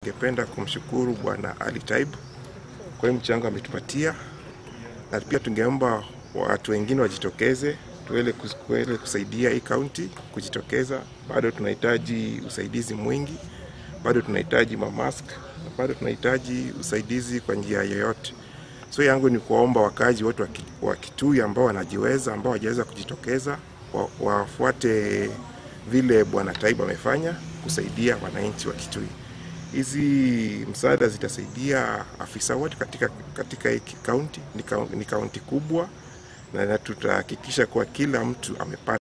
Ningependa kumshukuru Bwana Ali Taib kwa hii mchango ametupatia, na pia tungeomba watu wengine wajitokeze tuwele tuwele kusaidia hii kaunti kujitokeza. Bado tunahitaji usaidizi mwingi, bado tunahitaji mamask na bado tunahitaji usaidizi kwa njia yoyote. So yangu ni kuwaomba wakazi wote wa Ki- wa Kitui ambao wanajiweza, ambao hawajaweza kujitokeza, wa- wafuate vile Bwana Taib amefanya kusaidia wananchi wa Kitui. Hizi msaada zitasaidia afisa wote katika katika hii kaunti. Ni kaunti- Ni kaunti kubwa na na tutahakikisha kuwa kila mtu amepata